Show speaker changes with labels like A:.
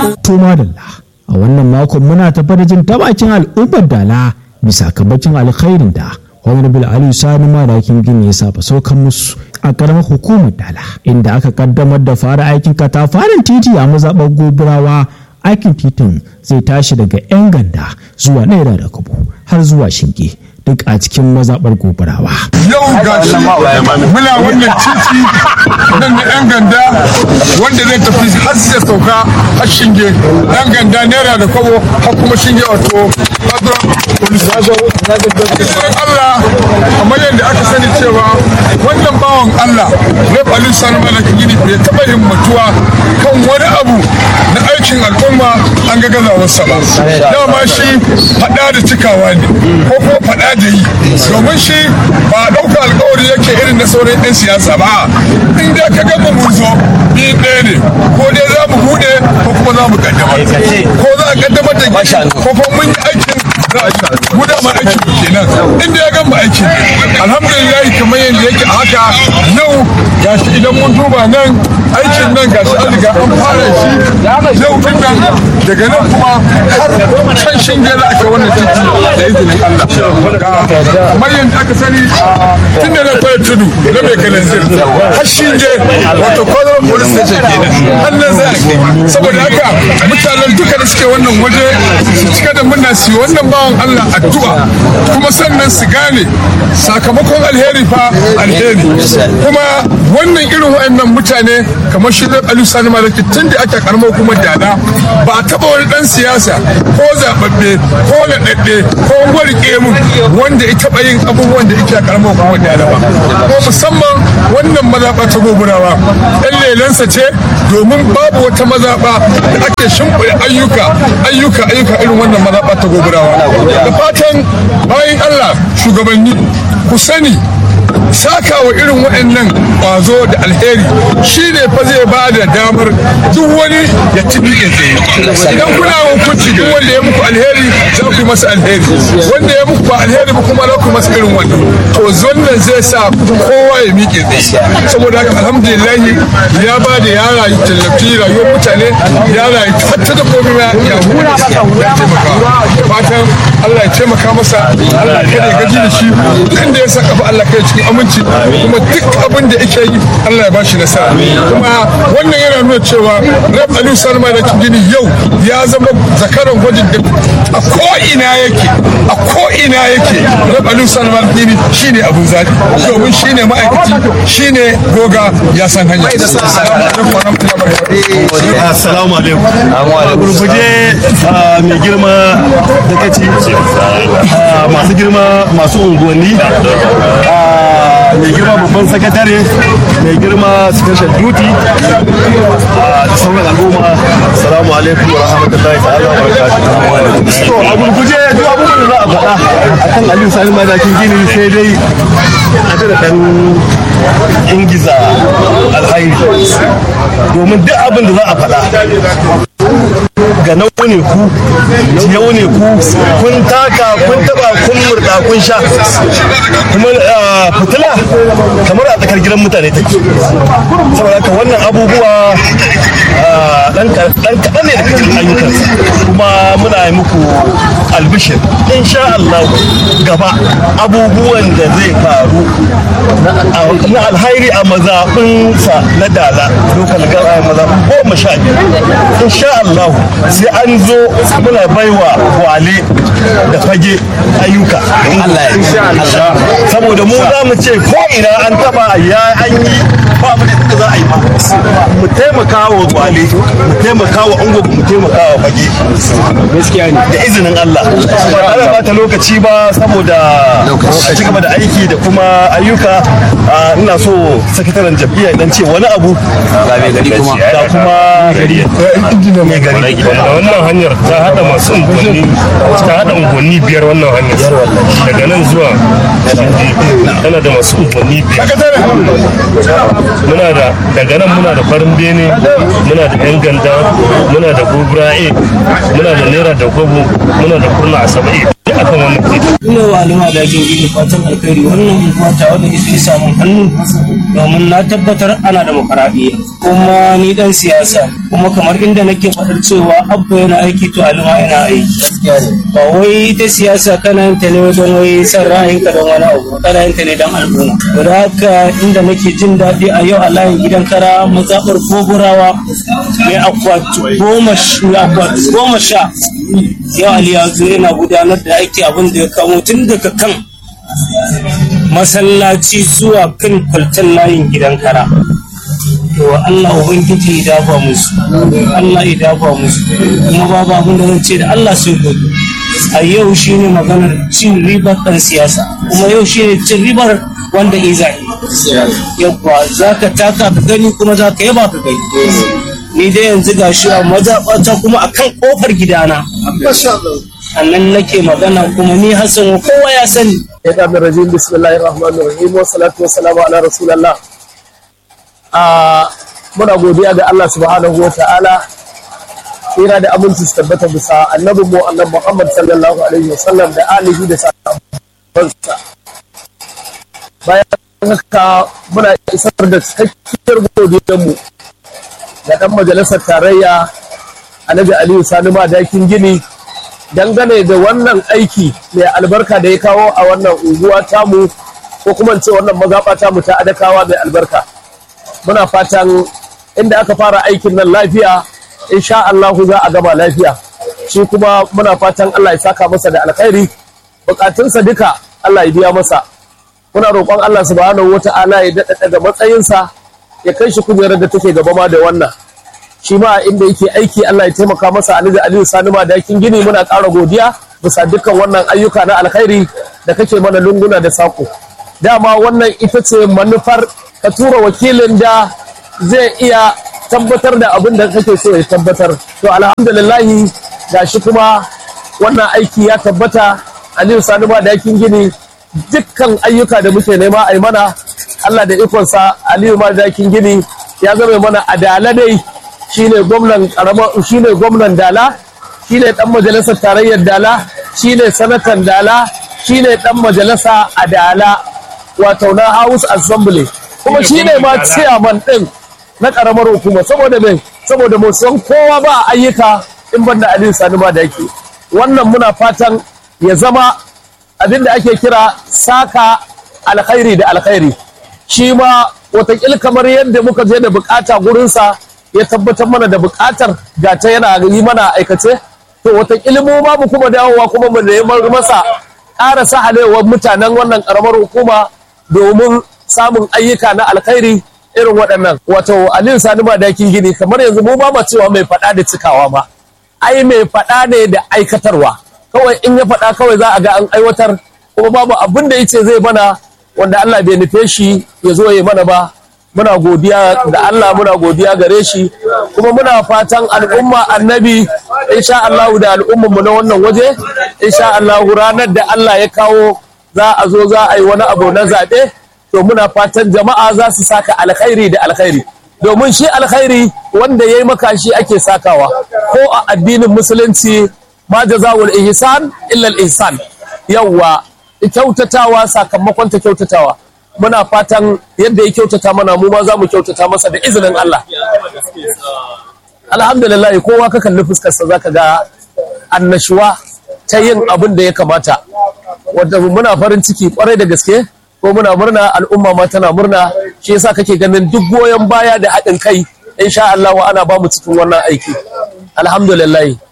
A: to madalla a wannan makon muna tafa da jin tabakin al'ummar dala bisa kabacin alkhairin da honorable aliyu sani madakin gini ya saba saukan musu a karamar hukumar dala inda aka kaddamar da fara aikin katafaren titi a mazaɓar goburawa aikin titin zai tashi daga 'yan ganda zuwa naira da kubu har zuwa shinge duk a cikin mazaɓar goburawa.
B: yau ga shi muna wannan titi nan na yan ganda wanda zai tafi har sai sauka har shinge yan ganda naira da kwabo har kuma shinge wato Allah kamar yadda aka sani cewa wannan bawan Allah Rep Ali Sani Malaka Gini bai taɓa himmatuwa kan wani abu na aikin al'umma an ga gazawarsa ba dama shi faɗa da cikawa ne ko ko faɗa da yi domin shi ba ɗauka alkawari yake irin na sauran 'yan siyasa ba in da ka gama mun zo ni ɗaya ne ko dai za mu buɗe ko kuma za mu kaddamar ko za a kaddamar da gini ko kuma mun yi aikin mu da ma aikin mu kenan inda ya gama aikin alhamdulillah kamar yadda yake a haka yau gashi idan mun duba nan aikin nan gashi an riga an fara shi yau din nan daga nan kuma har can shinge za a kai wannan titi da izinin Allah kamar yadda aka sani tun da na fara tudu na mai kalanzir har shinge wato kwallon police station kenan har nan za a kai saboda haka mutanen duka da suke wannan waje su cika da murna su wannan bawan Allah addu'a kuma sannan su gane sakamakon alheri fa alheri kuma wannan irin waɗannan mutane kamar shi zai alu sani malaki tun da ake karamar kuma dada ba a taɓa wani ɗan siyasa ko zaɓaɓɓe ko naɗaɗɗe ko warke mun wanda ya taɓa yin abubuwan da ake karamar kuma dada ba ko musamman wannan mazaɓa ta goburawa ɗan lelansa ce domin babu wata mazaɓa da ake shimfiɗa ayyuka ayyuka ayyuka irin wannan mazaɓa ta goburawa da fatan bayan allah shugabanni ku sani saka wa irin waɗannan ƙwazo da alheri shi ne fa zai ba da damar duk wani ya tibi ya tsaye idan kuna hukunci duk wanda ya muku alheri za ku yi masa alheri wanda ya muku ba alheri ba kuma za ku masa irin wannan to wannan zai sa kowa ya miƙe tsaye saboda haka alhamdulillah ya ba da ya rayu tallafi rayuwar mutane ya rayu hatta da komai ma ya hukunci ya taimaka fatan Allah ya taimaka masa Allah kada ya gaji da shi duk inda ya saka fa Allah kai cikin aminci kuma duk abin da yake yi Allah ya bashi nasara kuma wannan yana nuna cewa Rab Aliyu Salma da Kingini yau ya zama zakaran gwajin da a ko ina yake a ko ina yake Rab Aliyu Salma da Kingini shine abun zaɓi domin shine ma'aikaci shine goga ya san hanya
C: Assalamu alaikum. A gurguje mai girma da kaci masu girma masu unguwanni mai girma babban sakatare mai girma special duty da sauran al'umma salamu alaikum wa rahmatullahi ta'ala wa barakatuhu to a gurguje duk abubuwan da za a faɗa akan aliyu sani madakin gini sai dai a da dan ingiza alhairi domin duk abin da za a faɗa ga nau ne ku yau ne ku kun taka kun taba kun murda kun sha kuma fitila kamar a tsakar gidan mutane take saboda haka wannan abubuwa dan kaɗan ne daga cikin ayyukansa kuma muna yi muku albishir insha Allah gaba abubuwan da zai faru na alhairi a mazaɓinsa na dala lokal gaba mazaɓin goma sha biyar insha Allah sai an zo muna baiwa wale da fage ayyuka saboda mu za mu ce ko ina an taba ya an yi ba mu da inda za a yi ba mu taimaka wa wale mu taimaka wa ungo mu taimaka wa fage gaskiya ne da izinin Allah ba tare da bata lokaci ba saboda a ci gaba da aiki da kuma ayyuka ina so sakataren jam'iyya dan ce wani abu ga mai gari kuma ga kuma mai gari
D: da wannan hanyar ta hada masu unguwanni ta hada unguwanni biyar wannan hanyar daga nan zuwa tana da masu unguwanni biyar muna da daga nan muna da farin bene muna da yan ganda muna da gobra a muna da naira da gobo muna da kurna asabe akan wannan kai
E: ina wa alima da jin gini fatan alkhairi wannan unguwa ta wanda ita samu hannu domin na tabbatar ana da makaraɗiya kuma ni dan siyasa kuma kamar inda nake faɗar cewa abba yana aiki to alima yana aiki ba wai ita siyasa kana yin ta ne don wai san ra'ayinka don wani abu kana yin ta ne don al'umma to da haka inda nake jin daɗi a yau a layin gidan kara mazaɓar goburawa mai akwati goma goma sha yau ali ya zo yana gudanar da aiki abin da ya kamo tun daga kan masallaci zuwa kan kwaltan layin gidan kara to Allah ubangiji ya dafa musu Allah ya dafa musu kuma babu abin da zan ce da Allah sai gobe a yau shine maganar cin ribar dan siyasa kuma yau shine cin ribar wanda iza yabba za ka taka ka gani kuma za ka yaba ka gani ni dai yanzu ga shi a mazaɓata kuma a kan ƙofar gidana a nan nake magana kuma ni hassan kowa ya sani
F: ya ɗan rajin bismillahir rahmanir rahim wa salatu wa salamu ala rasulallah a muna godiya ga Allah subhanahu wa ta'ala tsira da aminci su tabbata bisa annabin mu annabi Muhammad sallallahu alaihi wa sallam da alihi da sahabbansa bayan haka muna isar da cikakkiyar godiyar mu ga dan majalisar tarayya Alhaji Aliyu Sani Madakin Gini dangane da wannan aiki mai albarka da ya kawo a wannan unguwa tamu ko kuma ce wannan mazaɓa tamu ta adakawa mai albarka muna fatan inda aka fara aikin nan lafiya insha Allah za a gama lafiya shi kuma muna fatan Allah ya saka masa da alkhairi bukatunsa duka Allah ya biya masa muna roƙon Allah subhanahu wata'ala ya daɗa daga matsayinsa ya kai shi kujerar da take gaba ma da wannan shi ma inda yake aiki Allah ya taimaka masa Alhaji Aliyu Sani ma dakin gini muna ƙara godiya bisa dukkan wannan ayyuka na alkhairi da kake mana lunguna da sako dama wannan ita ce manufar ka tura wakilin da zai iya tabbatar da abin da kake so ya tabbatar to alhamdulillahi gashi kuma wannan aiki ya tabbata Aliyu Sani ma dakin gini dukkan ayyuka da muke nema a yi mana Allah da ikonsa Aliyu ma dakin gini ya zama mana adala dai shine gwamnan karamar shine gwamnan dala shine dan majalisar tarayyar dala shine sanatan dala shine dan majalisa a dala wato na house assembly kuma shine ma chairman din na karamar hukuma saboda me saboda mu san kowa ba ayyuka in banda Aliyu Sani ma da yake wannan muna fatan ya zama abinda ake kira saka alkhairi da alkhairi shi ma watakil kamar yadda muka je da bukata gurinsa ya tabbatar mana da bukatar ga ta yana yi mana aikace to wata mu ma mu kuma dawowa kuma mu neman masa ƙara sahalewar mutanen wannan ƙaramar hukuma domin samun ayyuka na alkhairi irin waɗannan wato aliyu sani ma dakin gini kamar yanzu mu ba ma cewa mai faɗa da cikawa ba ai mai faɗa ne da aikatarwa kawai in ya faɗa kawai za a ga an aiwatar kuma babu abin da yace zai mana wanda Allah bai nufe shi ya zo ya mana ba muna godiya da Allah muna godiya gare shi kuma muna fatan al'umma annabi insha Allah da al'umman mu na wannan waje insha Allah ranar da Allah ya kawo za a zo za a yi wani abu na zaɓe to muna fatan jama'a za su saka alkhairi da alkhairi domin shi alkhairi wanda ya yi maka shi ake sakawa ko a addinin musulunci ma jazawul ihsan illa al ihsan yawwa kyautatawa sakamakon ta kyautatawa muna fatan yadda ya kyautata mana mu ma za mu kyautata masa da izinin Allah alhamdulillah kowa ka kalli fuskarsa zaka ga annashuwa ta yin abin da ya kamata wanda muna farin ciki kwarai da gaske ko muna murna al'umma ma tana murna shi yasa kake ganin duk goyon baya da haɗin kai insha Allah ana ba mu cikin wannan aiki alhamdulillah